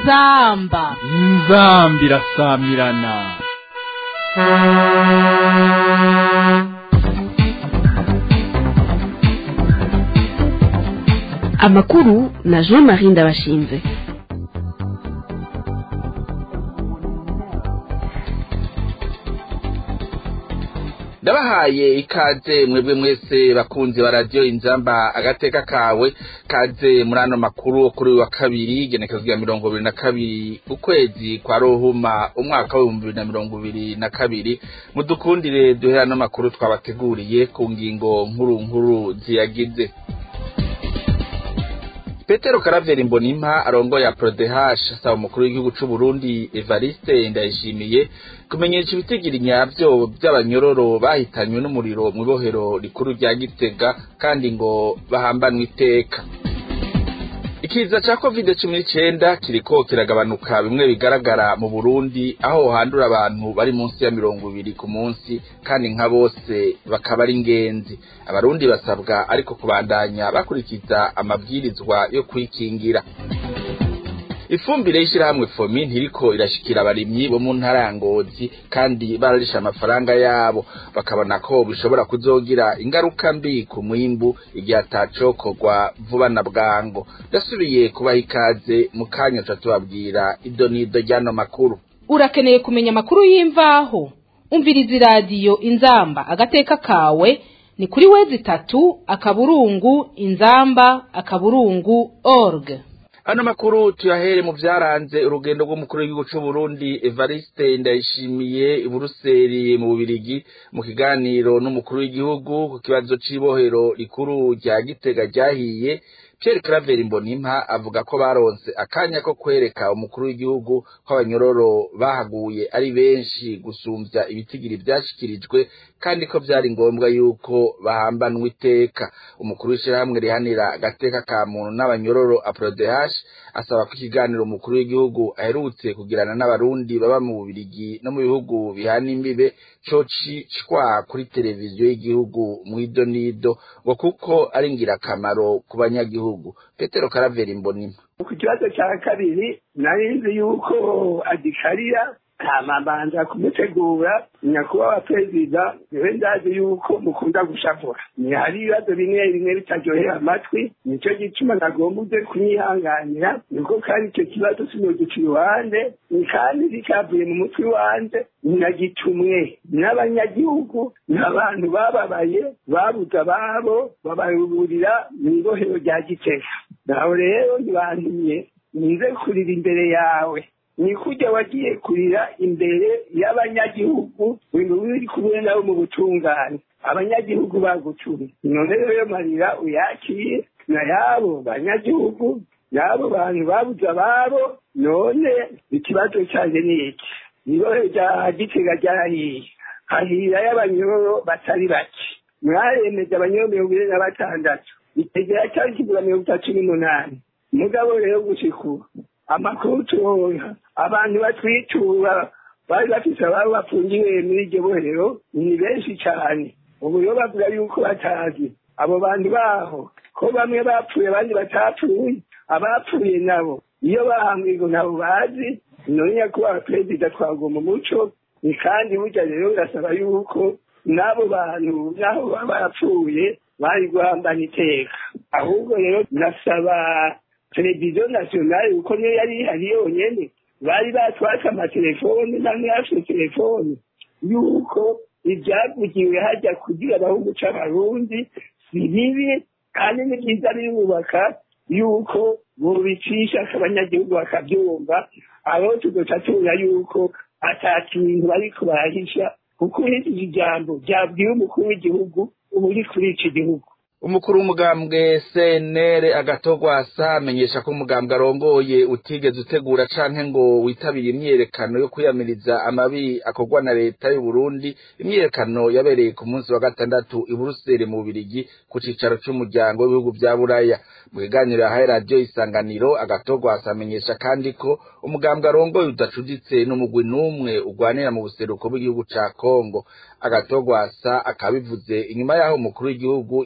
inzamba inzambi irasamirana amakuru na jean marie ndabashinze ndabahaye ikaze mwebwe mwese bakunzi ba radiyo inzamba agateka kawe kaze muri ano makuru kuri uyu wa kabiri genekezo rya mirongo ibiri na kabiri ukwezi kwa rohuma umwaka w'ibihumbi bibiri na mirongo ibiri na kabiri mudukundire duhere ano makuru twabateguriye ku ngingo nkuru nkuru ziyagize petero karaveri mbonimpa arongoye aprodehash asaba umukuru w'igihugu c'u burundi evariste ndayishimiye kumenyesha ibitigiri nyavyo vy'abanyororo bahitanywe n'umuriro mw'ibohero rikuru rya gitega kandi ngo bahambanwe iteka ikiza ca covid cumi n'icenda kiriko kiragabanuka bimwe bigaragara mu burundi aho handura abantu bari munsi ya mirongo ibiri ku munsi kandi nka bose bakaba ari ingenzi abarundi basabwa ariko kubandanya bakurikiza amabwirizwa yo kwikingira ifumbire y'ishirahamwe fomi ntiriko irashikira abarimyi bo mu ntara ya ngozi kandi bararisha amafaranga yabo bakabona ko bishobora kuzogira ingaruka mbi ku mwimbu igihe atacokorwa vuba na bwango ndasubiye kubaha ikaze mu kanya ca tubabwira ido n'ido ry'ano makuru urakeneye kumenya amakuru y'imvaho umviriza iradiyo inzamba agateka kawe ni kuri wezi itatu akaburungu inzamba akaburungu org ano makuru tuyahere mu vyaranze urugendo rw'umukuru w'igihugu c'u Burundi Evariste Ndayishimiye i Buruseli mu Bubirigi mu kiganiro n'umukuru w'igihugu ku kibazo c'ibohero rikuru rya Gitega ryahiye Pierre Claver Mbonimpa avuga ko baronse akanya ko kwereka umukuru w'igihugu ko abanyororo bahaguye ari benshi gusumvya ibitigiri vyashikirijwe kandi ko vyari ngombwa yuko bahambanwa iteka umukuru w'ishirahamwe rihanira agateka ka muntu n'abanyororo aprodehash asaba ko ikiganiro umukuru w'igihugu aherutse kugirana n'abarundi baba mu bubirigi no mu bihugu bihana imbibe cocicwa kuri televiziyo y'igihugu mw'idonido ngo kuko ari ngirakamaro ku banyagihugu petero karaveri mbonima ku kibazo cya kabiri nari nzi yuko agikarira hamabanza kumutegura nyakubahwa perezida niwe ndazi yuko mukunda gushavura ni hari ibibazo bimwe bimwe bitaryohera amatwi nicyo gituma nagomba uze kunyihanganira niko kandi icyo kibazo sinogica iruhande ni kandi bikavuye mu mutwe wanje nagitumwe n'abanyagihugu n'abantu bababaye babuze ababo bababurira mu ibohero rya gitega nawe rero ntibantumye nize kurira imbere yawe ni kujya wagiye kurira imbere y'abanyagihugu ibintu biri kumwe nabo mu butungane abanyagihugu bagutumye none rero marira uyakire na yabo banyagihugu n'abo bantu babuze ababo none ikibazo cyanjye ni iki nibohe rya gitega ryarahiye hahira y'abanyororo batari bake mwaremeje abanyororo mirongo ine na batandatu itegera cyari kigura mirongo itatu n'umunani mugabo rero gushikura amakuru turonka abantu batwitura bari bafise ababo bafungiwe muri iryo bohero ni benshi cyane ubu rero bavuga yuko batazi abo bantu baho ko bamwe bapfuye abandi batapfuye abapfuye nabo iyo bahambwe ngo nabo bazi none nyakubahwa perezida twagomba umuco ni kandi burya rero birasaba yuko n'abo bantu n'aho baba barapfuye bari guhambana iteka ahubwo rero nasaba televiziyo nasiyonari kuko niyo yari ihari yonyene bari batwatse amatelefoni namwe yafite telefoni yuko ibyavugiwe hajya kugira abahungu c'abarundi si bibi kandi ni byiza birubaka yuko bobicisha abanyagihugu bakabyumva abo tugoca tubona yuko ata kintu bariko barahisha kuko uhitije ijambo ryabwiwe umukuru w'igihugu ubu uri kuri iki gihugu umukuru w'umugambwe CNR agatogwasa amenyesha ko umugambwe arongoye utigeze utegura canke ngo witabire imyiyerekano yo kwiyamiriza amabi akorwa na leta y'u Burundi imyiyerekano yabereye ku munsi wa gatandatu i Buruseli mu Bubirigi ku cicaro c'umuryango w'ibihugu vya Buraya mu kiganiro yahaye radiyo isanganiro agatogwasa amenyesha kandi ko umugambwe arongoye udacuditse n'umugwi n'umwe ugwanira mu buseruko bw'igihugu ca Kongo agatogwasa akabivuze inyuma yaho umukuru w'igihugu yagije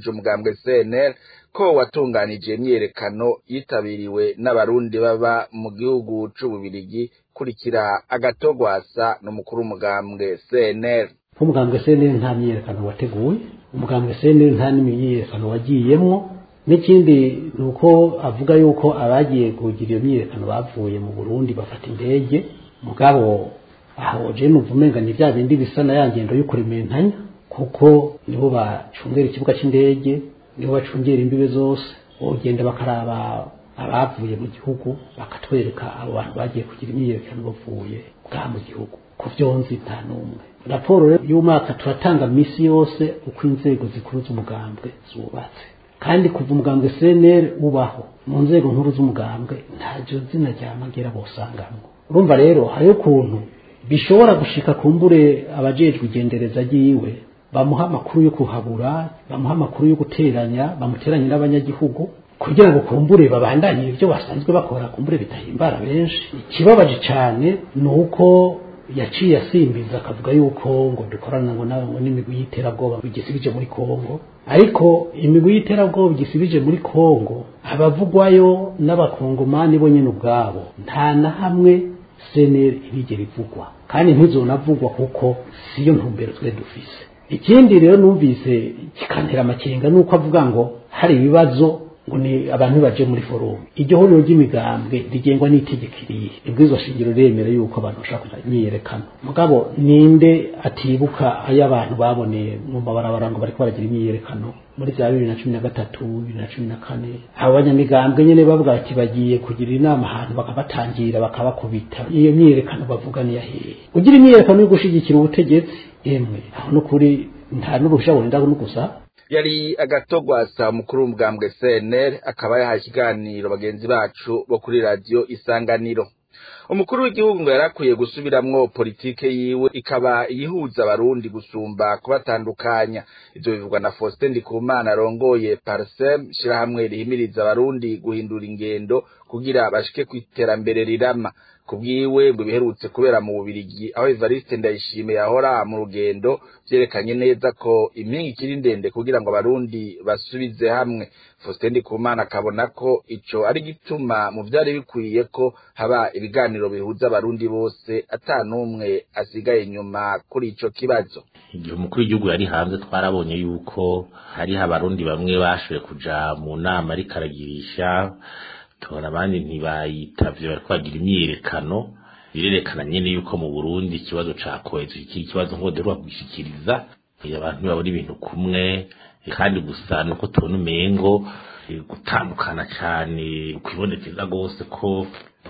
arongoje umugambwe CNL ko watunganije imyiyerekano yitabiriwe n'abarundi baba mu gihugu c'ububirigi kurikira agatogwasa n'umukuru w'umugambwe CNL nk'umugambwe CNL nta myiyerekano wateguwe umugambwe CNL nta n'imyiyerekano wagiyemwo n'ikindi ni uko avuga yuko abagiye kugira iyo myiyerekano bavuye mu Burundi bafata indege mugabo aho je numva umenga ni vya bindi bisa na ya ngendo yo kurementanya kuko nibo bacungera ikibuga c'indege nibo bacungera imbibe zose bogenda bakaraba abavuye mu gihugu bakatwereka abo bantu bagiye kugira imyiyerekano bavuye bwa mu gihugu ku vyonzi nta n'umwe raporo y'umwaka turatanga misi yose uko inzego zikuru z'umugambwe zubatse kandi kuva umugambwe CNL ubaho mu nzego nkuru z'umugambwe ntajo zina rya magera bosangamwo urumva rero hariyo ukuntu bishobora gushika kumbure abajejwe igendereza ryiwe bamuha amakuru yo kuhabura bamuha amakuru yo guteranya bamuteranye n'abanyagihugu kugira ngo kumbure babandanye ibyo basanzwe bakora kumbure bitahimbara benshi ikibabaje cyane ni uko yaciye asimbiza akavuga yuko ngo dukorana ngo ngo n'imigwi y'iterabwoba bigisibije muri Kongo ariko imigwi y'iterabwoba igisibije muri Kongo abavugwayo n'abakongomani bo nyene ubwabo nta na hamwe seneri ntigera ivugwa kandi ntizonavugwa kuko siyo ntumbero twe dufise ikindi rero numvise kikantera amakenga nuko avuga ngo hari ibibazo ngo ni abantu baje muri forumu iryo huriro ry'imigambwe rigengwa n'itegeko irihe ibwirizwa shingiro riremera yuko abantu bashaka kuja imyiyerekano mugabo ninde atibuka ayo abantu baboneye mu mabarabara ngo bariko baragira imyiyerekano muri za bibiri na cumi na gatatu bibiri na cumi na kane abo banyamigambwe nyene bavuga ati bagiye kugira inama ahantu bakabatangira bakabakubita iyo myiyerekano bavuga niya hehe ugira imyiyerekano yo gushigikira ubutegetsi emwe aho n'ukuri nta n'uruhusha burinda no gusa yari agatogwasa mukuru w'umugambwe CNL akaba yahaye ikiganiro bagenzi bacu bo kuri radiyo isanganiro umukuru w'igihugu ngo yarakwiye gusubiramwo politike yiwe ikaba yihuza abarundi gusumba kubatandukanya ivyo bivugwa na Faustin Ndikumana arongoye Parsem shirahamwe rihimiriza abarundi guhindura ingendo kugira bashike ku iterambere rirama kubwiwe ngo biherutse kubera mu Bubirigi aho Evariste Ndayishimiye yahora mu rugendo vyerekanye neza ko impinga ikiri ndende kugira ngo abarundi basubize hamwe Faustin Ndikumana akabona ko ico ari gituma mu vyari bikwiye ko haba ibiganiro bihuza abarundi bose ata n'umwe asigaye inyuma kuri ico kibazo igihe umukuru w'igihugu yari hanze twarabonye yuko hariho abarundi bamwe bashoboye kuja mu nama ariko aragirisha tubona abandi ntibayitavye bariko bagira imyiyerekano birerekana nyene yuko mu Burundi ikibazo ca kohezi iki kibazo ngo derwa kugishikiriza abantu babona ibintu kumwe kandi gusa nuko tubona umengo gutandukana cane kwibonekeza gose ko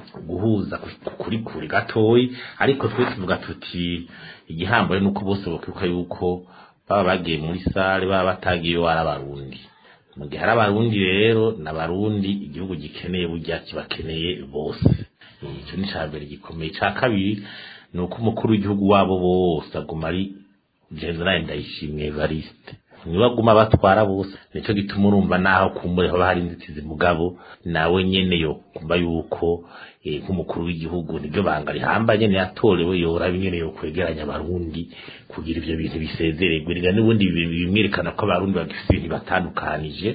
guhuza kuri kuri gatoyi ariko twe tuvuga tuti igihambaye nuko bose bokibuka yuko baba bagiye muri sale baba batagiyeyo ari abarundi mu gihe hari abarundi rero n'abarundi igihugu gikeneye burya kibakeneye bose icyo ni icya mbere gikomeye icya kabiri ni uko umukuru w'igihugu wabo bose aguma ari generali ndayishimye evariste niwe aguma batwara bose nicyo gituma urumva naho kumbure haba hari inzitizi mugabo nawe nyene yo kumva yuko nk'umukuru w'igihugu nibyo banga rihamba nyene yatorewe yoraba nyene yo kwegeranya abarundi kugira ivyo bintu bisezererwe riga n'ubundi bimwerekana ko abarundi bagifite ibintu batandukanije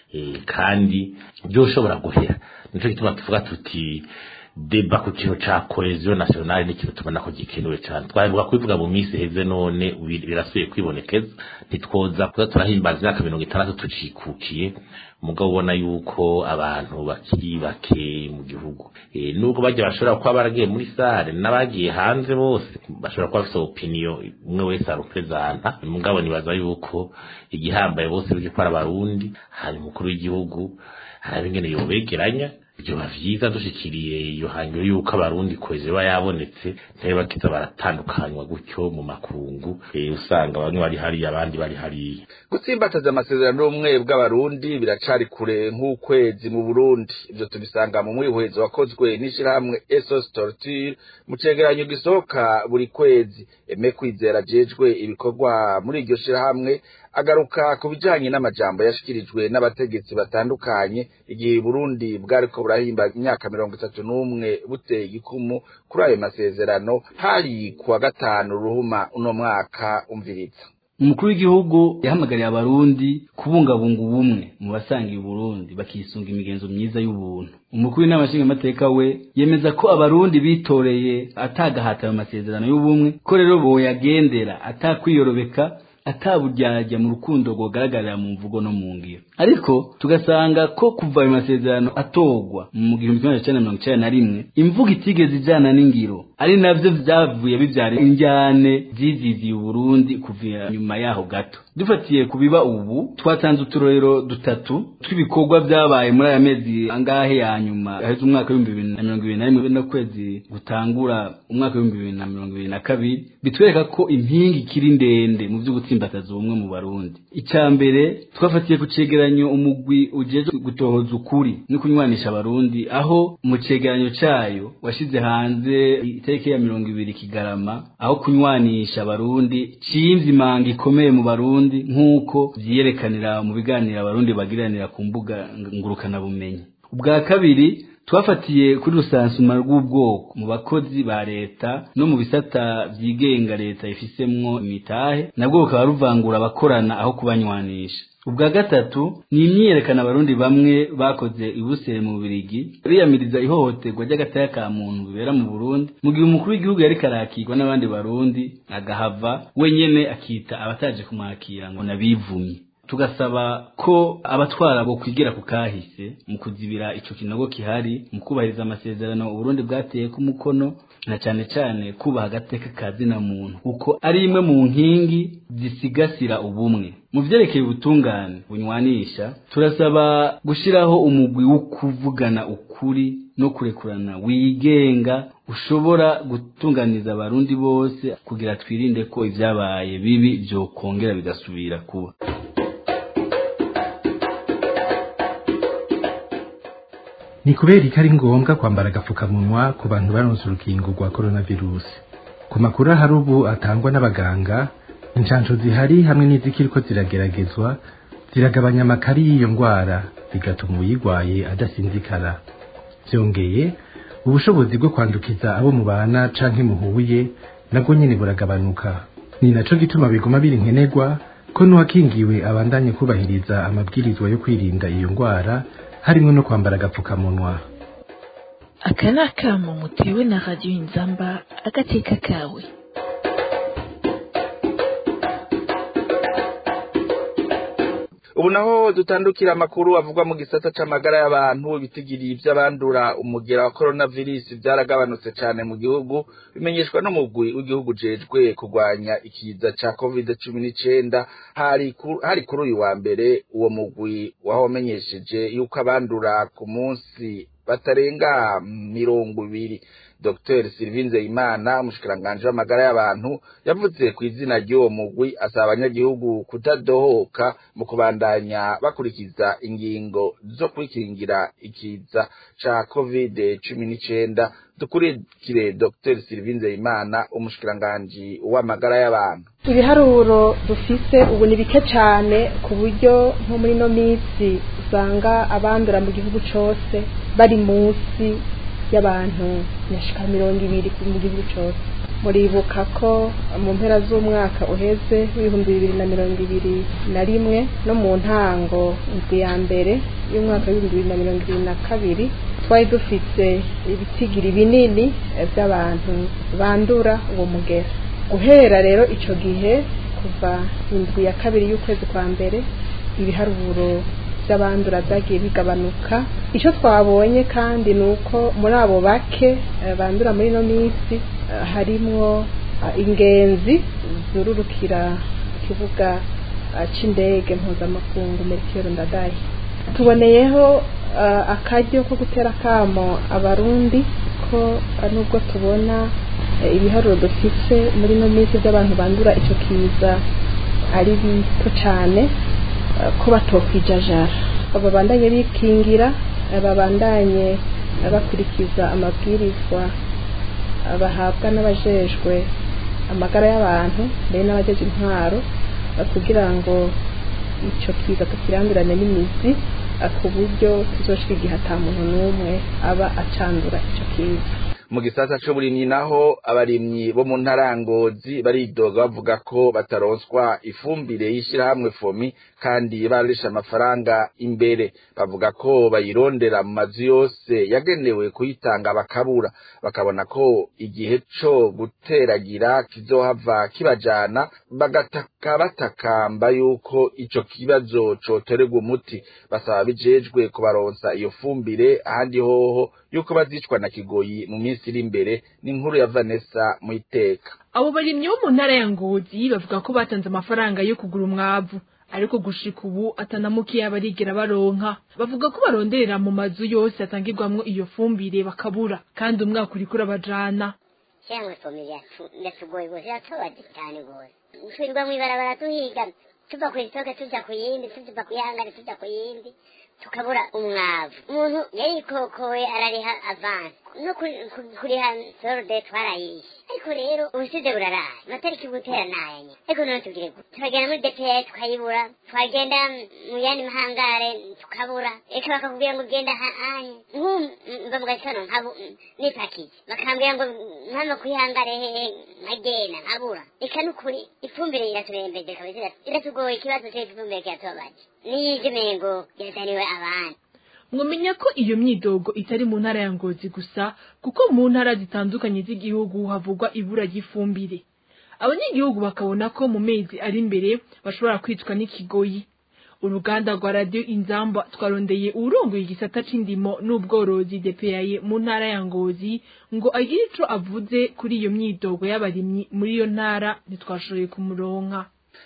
kandi byoshobora guhera nico gituma tuvuga tuti deba ku kintu ca cohesion nationale ni ikintu tubona ko gikenewe cyane twaheruka kubivuga mu minsi heze none birasubiye kwibonekeza ntitwoza kuza turahimbaza imyaka mirongo itandatu tucikukiye mugabo ubona yuko abantu bakiri bake mu gihugu e, nubwo bajya bashobora kuba baragiye muri sare n'abagiye hanze bose bashobora kuba bafite opinion umwe wese aruprezanta mugabo nibaza yuko igihambaye bose biri ko ari abarundi hari umukuru w'igihugu hari ingene yobegeranya byoba vyiza dushikiriye iyo hangiro yuko abarundi kweze ba yabonetse ntabe bakiza baratandukanywa gutyo mu makungu e, usanga bamwe bari hari abandi bari hari gutsimbataza amasezerano y'ubumwe bw'abarundi biracari kure nk'ukwezi mu Burundi ivyo tubisanga mu mwihwezo wakozwe n'ishirahamwe Esos Torture mu cegeranyo gisohoka buri kwezi eme kwizera jejwe ibikorwa muri iryo shirahamwe agaruka ku bijanye n'amajambo yashikirijwe n'abategetsi batandukanye igihe Burundi bwariko burahimba imyaka mirongo itatu n'umwe buteye igikumu kuri ayo masezerano hari kuwa gatanu ruhuma uno mwaka umviriza umukuru w'igihugu yahamagariye abarundi kubungabunga ubumwe mu basangiye uburundi bakisunga imigenzo myiza y'ubuntu umukuru w'inama nshingamateka we yemeza ko abarundi bitoreye atagahata ayo masezerano y'ubumwe ko rero boyagendera atakwiyorobeka ataburyarya mu rukundo rwogaragarira mu mvugo no mu ngiro ariko tugasanga ko kuva ayo masezerano atogwa mu gihumbi kimwe magana mirongo icyenda na rimwe imvugo itigeze ijana n'ingiro ari navyo vyavuye bivyara injyane ziziziye uburundi kuva nyuma yaho gato dufatiye ku biba ubu twatanze uturorero dutatu tw'ibikorwa vyabaye muri aya mezi angahe ya nyuma aheze umwaka w'ibihumbi bibiri na mirongo ibiri na rimwe n'ukwezi gutangura umwaka w'ibihumbi bibiri na mirongo ibiri na kabiri bitwereka ko impingi ikiri ndende mu vyo gutsimbataza ubumwe mu barundi icya mbere twafatiye ku cegeranyo umugwi ujeje gutohoza ukuri no kunywanisha abarundi aho mu cegeranyo cayo washize hanze itariki ya mirongo ibiri kigarama aho kunywanisha abarundi cimvye imanga ikomeye mu barundi nk'uko vyiyerekanira mu biganiro abarundi bagiranira ku mbuga ngurukana bumenyi ubwa kabiri twafatiye kuri rusansuma rw'ubwoko mu bakozi ba leta no mu bisata vyigenga leta ifisemwo imitahe nabwo bukaba ruvangura abakorana aho kubanywanisha ubwa gatatu ni imyiyerekana abarundi bamwe bakoze ibusere mu Bubiligi biyamiriza ihohoterwa ry'agataya ka muntu bibera mu Burundi mu gihe umukuru w'igihugu yari karakirwa n'abandi barundi agahava wenyene akita abataje kumwakira ngo nabivumye tugasaba ko abatwara bo kwigira ku kahise mu kuzibira ico kinogo kihari mu kubahiriza amasezerano Uburundi bwateye ku mukono na cane cane kubaha agateka ka zina muntu kuko ari imwe mu nkingi zisigasira ubumwe mu vyerekeye ubutungane bunywanisha turasaba gushiraho umugwi wo kuvugana ukuri no kurekurana wigenga ushobora gutunganiza abarundi bose kugira twirinde ko ivyabaye bibi vyokongera bigasubira kuba ni kubera ko ari ngombwa kwambara agapfukamunwa ku bantu baronse urukingo rwa coronavirusi ku makuru ahari ubu atangwa n'abaganga inshansho zihari hamwe n'izikiriko zirageragezwa ziragabanya amakari y'iyo ndwara bigatuma uyirwaye adasinzikara byongeye ubushobozi bwo kwandukiza abo mubana canke muhuye nabwo nyene buragabanuka ni naco gituma biguma biri nkenerwa ko n'uwakingiwe abandanye kubahiriza amabwirizwa yo kwirinda iyo ndwara harimo no kwambara agapfukamunwa aka ni akamo mutewe na radiyo inzamba agateka kawe ubu naho dutandukira amakuru avugwa mu gisata c'amagara y'abantu ibitigiri vy'abandura umugera wa coronavirus vyaragabanutse cane mu gihugu bimenyeshwa n'umugwi w'igihugu jejwe kurwanya ikiza ca covid cumi n'icenda hari hari kuri uyu wa mbere uwo mugwi wahamenyesheje yuko abandura ku munsi batarenga mirongo ibiri Dr Sylvie Nzeyimana umushikiranganje w'amagara y'abantu yavuze ku izina ry'uwo mugwi asaba abanyagihugu kutadohoka mu kubandanya bakurikiza ingingo zo kwikingira ikiza ca covid cumi n'icenda dukurikire Dr Sylvie Nzeyimana umushikiranganje w'amagara y'abantu ibiharuro dufise ubu ni bike cyane ku buryo nko muri ino minsi usanga abandura mu gihugu cose bari munsi y'abantu nyashika mirongo ibiri mu gihugu cyose muribuka ko mu mpera z'umwaka uheze w'ibihumbi bibiri na mirongo ibiri na rimwe no mu ntango indwi ya mbere y'umwaka w'ibihumbi bibiri na mirongo ibiri na kabiri twari dufite ibitigiri binini by'abantu bandura uwo mugera guhera rero icyo gihe kuva indwi ya kabiri y'ukwezi kwa mbere ibiharuro by'abandura byagiye bigabanuka icyo twabonye kandi ni uko muri abo bake bandura muri ino minsi harimwo ingenzi zururukira ikibuga cy'indege mpuzamakungu merikero ndadaye tuboneyeho akaryo ko gutera akamo abarundi ko nubwo tubona ibiharuro dufite muri ino minsi by'abantu bandura icyo kiza ari bito cyane ko batokwijajara babandanye bikingira babandanye bakurikiza amabwirizwa bahabwa n'abajejwe amagara y'abantu mbere n'abajeje intwaro kugira ngo icyo kiza tukirandurane n'imizi ku buryo tuzoshika igihe ata muntu n'umwe aba acandura icyo kiza mu gisata c'uburimyi naho abarimyi bo mu ntarangozi baridoga bavuga ko bataronswa ifumbire y'ishirahamwe fomi kandi barisha amafaranga imbere bavuga ko bayirondera mu mazu yose yagenewe kuyitanga bakabura bakabona ko igihe co guteragira kizohava kibajana bagataka batakamba yuko ico kibazo cotererwa umuti basaba bijejwe kubaronsa iyo fumbire ahandi hoho yuko bazicwa na kigoyi mu minsi iri imbere ni inkuru ya Vanessa mu iteka abo barimyi bo mu ntara ya ngozi bavuga ko batanze amafaranga yo kugura umwavu ariko gushika ubu atanamukiye barigera baronka bavuga ko baronderera mu mazu yose atangirwamwo iyo fumbire bakabura kandi umwaka uriko urabajana cyangwa ifumbire yatugoye gose yatobaje cyane gose twirirwa mw'ibarabara tuhiga tuva kw'isitoke tuja ku yindi tuva ku yihangane tuja ku yindi tukabura umwavu umuntu yarikokoye arariha avansi no kuriha sorode twarayishe ariko rero ubusize buraraye amatariki gutera nayanye ariko none tugire gute turagenda muri dpa tukayibura twagenda mu yandi mahangare tukabura reka bakakubwira ngo ugenda hanye nkumva mu gatondo nkabu nipakiye bakambwira ngo mpano kwihangare hehe nkagenda nkabura reka nukuri ifumbire iraturembeje kabisa iratugoye ikibazo cy'ifumbire kiratubabaje niyije mengo yazaniwe abandi mwamenya ko iyo myidogo itari mu ntara ya ngozi gusa kuko mu ntara zitandukanye z'igihugu havugwa ibura ry'ifumbire abanyagihugu bakabona ko mu mezi ari imbere bashobora kwicwa n'ikigoyi uruganda rwa radiyo inzamba twarondeye uwurongoye igisata c'indimo n'ubworozi depeyaye mu ntara ya ngozi ngo agire ico avuze kuri iyo myidogo y'abarimyi muri iyo ntara ntitwashoboye kumuronka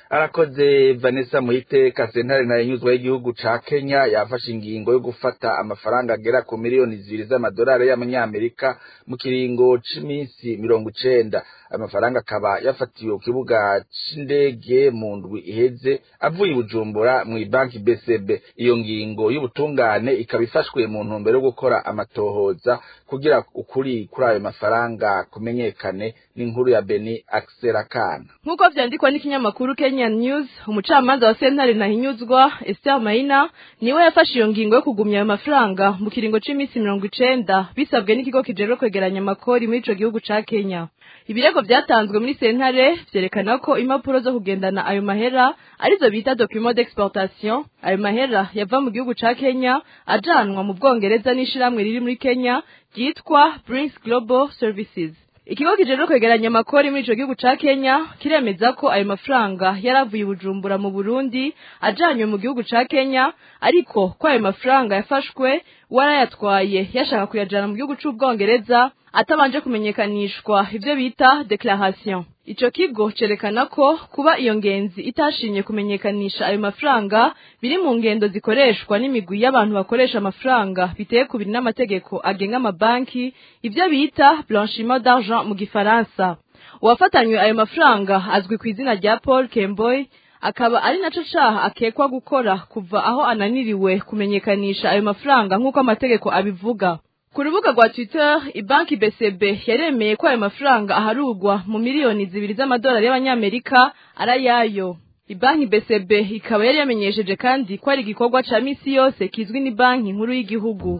arakoze vanessa muhiteka sentare ntayinyuzwa y'igihugu ca kenya yafashe ingingo yo gufata amafaranga agera ku miliyoni zibiri z'amadolari y'amanyamerika mu kiringo c'iminsi mirongo icenda amafaranga akaba yafatiwe ku kibuga c'indege mu ndwi iheze avuye i bujumbura mw'ibanki bcb iyo ngingo y'ubutungane ikaba ifashwe mu ntumbero yo gukora amatohoza kugira ukuri kuri ayo mafaranga kumenyekane n'inkuru ya beni akserakana nk'uko vyandikwa n'ikinyamakuru Kenyan News umucamanza wa sentare nahinyuzwa Esther Maina niwe yafashe iyo ngingo yo kugumya ayo mafaranga mu kiringo c'iminsi mirongo icenda bisabwe n'ikigo kijejwe kwegeranya amakori muri ico gihugu ca Kenya ibirego vyatanzwe muri sentare vyerekana ko impapuro zo kugendana ayo mahera arizo bita document d'exportation ayo mahera yava mu gihugu ca Kenya ajanwa mu Bwongereza n'ishiramwe riri muri Kenya ryitwa Brinks Global Services ikigo kijejwe kwegeranya amakori muri ico gihugu ca Kenya kiremeza ko ayo mafaranga yaravuye Bujumbura mu Burundi ajanywe mu gihugu ca Kenya ariko ko ayo mafaranga yafashwe warayatwaye yashaka kuyajana mu gihugu c'Ubwongereza atabanje kumenyekanishwa ivyo bita declaration ico kigo cerekana ko kuba iyo ngenzi itashimye kumenyekanisha ayo mafaranga biri mu ngendo zikoreshwa n'imigwi y'abantu bakoresha amafaranga biteye kubiri n'amategeko agenga amabanki ivyo bita blanchiment d'argent mu gifaransa uwafatanywe ayo mafaranga azwi ku izina rya Paul Kemboy akaba ari naco caha akekwa gukora kuva aho ananiriwe kumenyekanisha ayo mafaranga nk'uko amategeko abivuga ku rubuga rwa twitter ibanki bcb yaremeye ko ayo mafaranga aharugwa mu miliyoni zibiri z'amadolari y'abanyamerika arayayo ibanki bcb ikaba yari yamenyesheje kandi ko ari igikorwa ca misi yose kizwi ni banki nkuru y'igihugu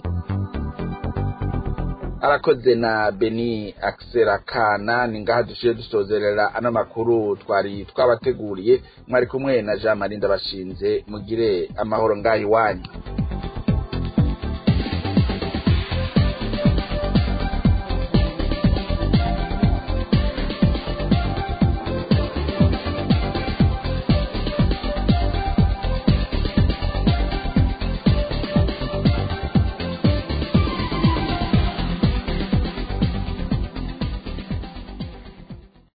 arakoze na beni akserakana ni ngaha dushiye dusozerera ano makuru twari twabateguriye mwari kumwe na jean marie ndabashinze mugire amahoro ngaha iwanyu